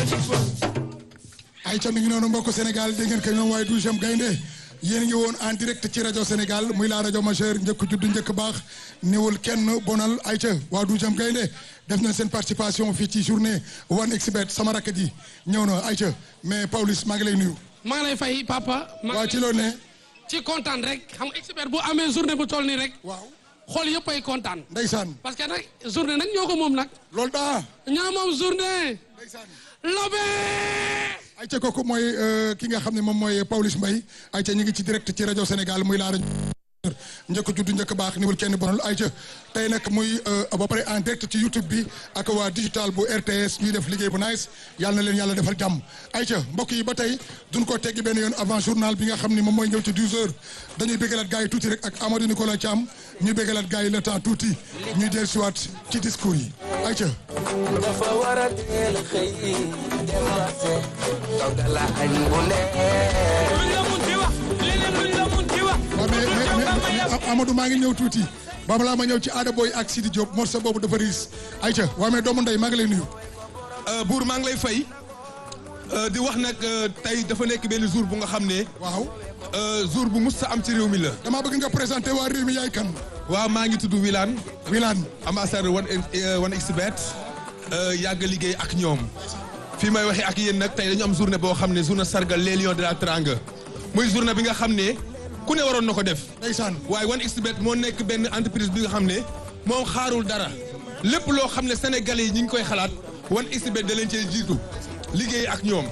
ay ca mi ngi noonu mbokk Sénégal dégg ngeen ko ñoom waaye douzième gaynde yéen ngi woon en direct ci rajo Sénégal muy la rajo majeure njëkk judd njëkk baax néewul kenn bonal ay ca waa douzième gaynde def nañ seen participation fii ci journée 1xBet sama rakk ji ñëw na ay ca mais Pawlish maa ngi lay nuyu. maa ngi lay fay papa. maa waa ci loolu ne. ci kontaan rek xam nga expert bu amee journée bu toll nii rek. waaw xool yëpp ay kontaan. ndeysaan parce que nag journée nag ñoo ko moom nag. loolu daa. ñoo moom journée. ndeysaan lobe. ay ca kooku mooy ki nga xam ne moom mooy Pawlish Mbaye ay ca ñu ngi ci direct ci rajo Sénégal muy la rajo njëkk juddu njëkk baax niwul kenn bonal ay ca tey nag muy ba pare en direct ci YouTube bi ak waa digital bu RTS ñuy def liggéey bu nice yàlla na leen yàlla defal jàmm ay ca mbokk yi ba tey duñ ko teggi benn yoon avant journal bi nga xam ne moom mooy ñëw ci 12 heures dañuy béggalaat gars yi tuuti rek ak Amadou Nicolas Thiam ñuy béggalaat gars yi le temps tuuti ñuy dellusiwaat ci discours yi ay ca dafa war a teel a xëy dem marché toggal añ bu neex luñ la mun di wax leneen luñ la mun di wax. waaw mais mais mais Amadou maa ngi ñëw tuuti ba balaa ma ñëw ci Ada Boy ak Sidi Diop morceau boobu dafa riis ayca waaw mais doomu ndey maa ngi lay nuyu. buur maa ngi lay fay di wax nag tey dafa nekk benn jour bu nga xam ne waaw jour bu mus sa am ci réew mi la. damaa bëgg nga présenté waa réew mi yaay kan. waaw maa ngi tudd Wilane Wilane ambassadeur one one xbet yàgg liggéey ak ñoom fii may waxee ak yéen nag tey dañu am journée boo xam ne journée sargal les lions de la Teranga muy journée bi nga xam ne ku ne waroon na ko def. ndeysaan waaye one xbet moo nekk benn entreprise bi nga xam ne moom xaarul dara lépp loo xam ne sénégalais yi ñu ngi koy xalaat one xbet da leen cee jiitu liggéey ak ñoom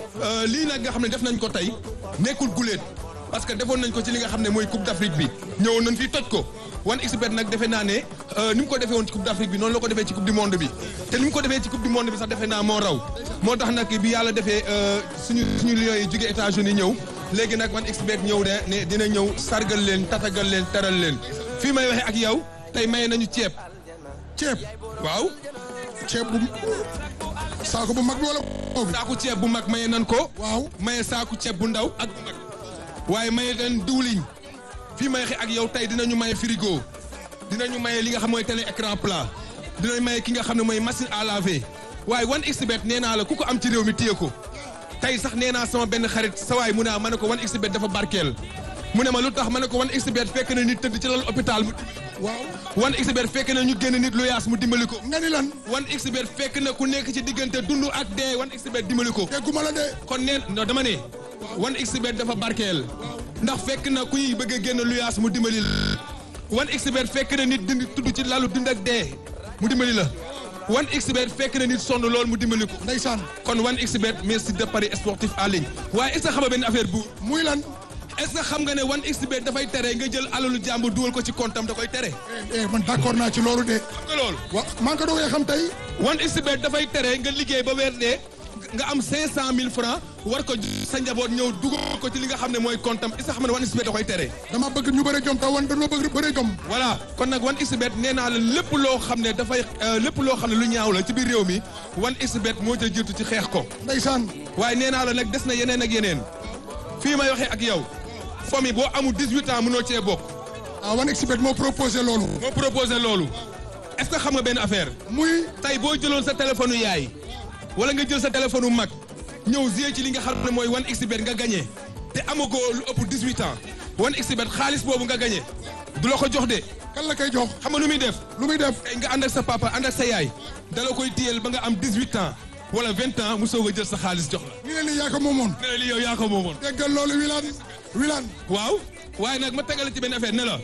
lii nag nga xam ne def nañ ko tey nekkul guléet parce que defoon nañ ko ci li nga xam ne mooy coupe d'Afrique bi ñëwoon nañ fi toj ko one xbet nag defe naa ne ni mu ko defee woon ci coupe d'Afrique bi noonu la ko defee ci coupe du monde bi te ni mu ko defee ci coupe du monde bi sax defe naa moo raw moo tax nag bi yàlla defee suñu suñu lions yi jóge États-Unis ñëw léegi nag one xbet ñëw de ne dina ñëw sargal leen tatagal leen teral leen fii may waxee ak yow tey maye nañu ceeb ceeb waaw ceeb bu saako bu mag bi wala boobu. saaku ceeb bu mag maye nan ko waaw maye saaku ceeb bu ndaw ak bu mag waaye maye leen diwliñ fii may waxee ak yow tey dinañu maye frigo dinañu maye li nga xam mooy télé écran plat dinañu maye ki nga xam ne mooy machine à laver waaye one xbet nee naa la ku ko am ci réew mi téye ko tey sax nee naa sama benn xarit sa waay mu ne ah ma ne ko one xbet dafa barkeel mu ne ma lu tax ma ne ko one xbet fekk na nit tëdd ci lal hôpital mu waaw one xbet fekk na ñu génn nit lu yaas mu dimbali ko nga ni lan one xbet fekk na ku nekk ci diggante dund ak dee one xbet dimbali ko dégguma la de. kon neen non dama ne one xbet dafa barkeel ndax fekk na ku ñuy bëgg a génn lu yaas mu dimbali la one xbet fekk na nit dund tudd ci lalu dund ak dee mu dimbali la one xbet fekk na nit sonn lool mu dimbali ko ndeysaan kon one xbet merci de paris sportif en ligne waaye est-ce que xam nga benn affaire bu muy lan. est-ce que xam nga ne one xbet dafay tere nga jël alalu jàmbur dugal ko ci compte am da koy tere eh man d'accord naa ci loolu de. xam nga loolu wa maa ngi ko doogee xam tey. one xbet dafay tere nga liggéey ba weer dee nga am 500000 francs war ko sa njaboot ñëw dugal ko ci li nga xam ne mooy compte am est-ce que xam nga ne one xbet da koy tere dama bëgg ñu bëre jom te wan dañoo bëgg bëre jom. voilà kon nag one xbet nee naa la lépp loo xam ne dafay lépp loo xam ne lu ñaaw la ci biir réew mi one xbet moo ca jiitu ci xeex ko ndeysaan waaye nee naa la nag des na yeneen ak yeneen fii may waxee ak yow famille boo amul 18 ans mënoo cee bokk ah 1xBet moo proposé loolu. moo proposé loolu est-ce que xam nga benn affaire muy tey boo jëloon sa téléphone yaay wala nga jël sa téléphone mag ñëw jouer ci li nga xam ne mooy 1xBet nga gagné te amagoo lu ëpp 18 ans 1xBet xaalis boobu nga gagné du la ko jox de kan la koy jox xam nga lu muy def lu muy def. tey nga ànd ak sa papa ànd ak sa yaay dala koy téyel ba nga am 18 ans wala 20 ans mu soog a jël sa xaalis jox la. ñu ne lii yaa ko moomoon. nee na li yow yaa ko moomoon. déggal loolu Wilane Wilane. waaw waaye nag ma tegal ci benn affaire ne la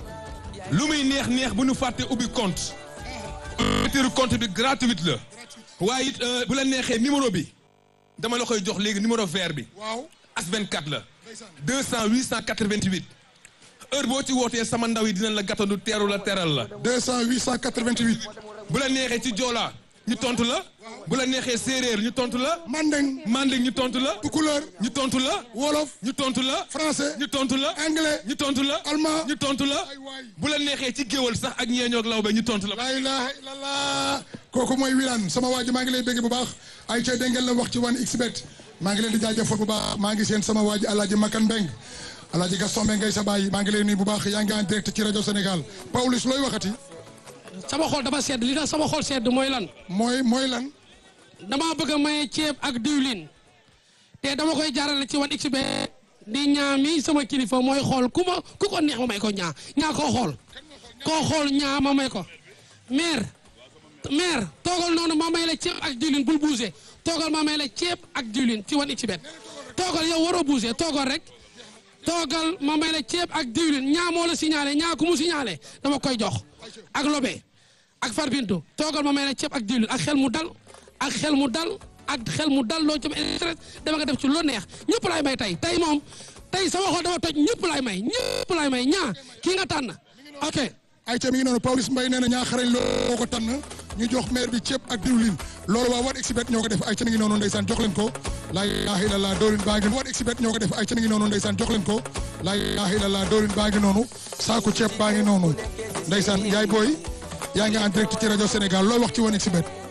lu muy neex neex bu ñu fàtte ubbi compte. ouverture compte bi gratuite la. waaye it bu la neexee numéro bi dama la koy jox léegi numéro vert bi. waaw. as 24 la. 200 888. heure boo ci wootee sama ndaw yi dinañ la gàttandu teeru la teral la. 200 888. bu la neexee ci Joola ñu tontu la. bu la neexee séeréer ñu tontu la. Mandeng. Manding ñu tontu la. Tukulóor. ñu tontu la. Wolof. ñu tontu la. Français. ñu tontu la. Anglais. ñu tontu la. Allemand. ñu tontu la. Ay waay. bu la neexee ci géwal sax ak ñeeñoog lawbe ñu tontu la. laa ilaha illallah kooku mooy Wilane sama waa ji maa ngi lay bégg bu baax ay ca dégg ngeen la wax ci 1xBet maa ngi leen di jaajëfal bu baax maa ngi seen sama waa ji Alaaji Makan Mbeng Alaaji Gaston Mbeng ngay sa baay maa ngi lay nuyu bu baax yaa ngi en direct ci rajo Sénégal Pawlish looy waxati sama xol dafa sedd li tax sama xol sedd mooy lan. mooy mooy lan dama bëgg a maye ceeb ak diwlin te dama koy jaarale ci wan xbet di ñaa mi sama kilifa mooy xool ku ma ku ko neex ma may ko ñaa ñaa koo xool koo xool ñaa ma may ko maire maire toogal noonu ma may la ceeb ak diwlin bul bougé toogal ma may la ceeb ak diwlin ci wan xbet toogal yow waroo bougé toogal rek toogal ma may la ceeb ak diwlin ñaa moo la signalé ñaa ku mu signalé dama koy jox ak lobe ak farbintu toogal ma may la ceeb ak diwlin ak xel mu dal ak xel mu dal ak xel mu dal loo ci stress dama nga def ci lu neex ñëpp laay may tey tey moom tey sama xol dama toj ñëpp laay may ñëpp laay may ñaa kii nga tànn ok ayca mi ngi noonu Pawlish Mbaye nee na ñaa xarañ loo ko tànn ñu jox maire bi ceeb ak diwlin loolu waa One Xbet ñoo ko def ayca mi ngi noonu ndeysaan jox leen ko laa ilaaha illallah dawlin baa ngi One Xbet ñoo ko def ayca mi ngi noonu ndeysaan jox leen ko laa ilaaha illallah dawlin baa ngi noonu saaku ceeb baa ngi noonu ndeysaan yaay booy yaa ngi en direct ci rajo Sénégal looy wax ci One Xbet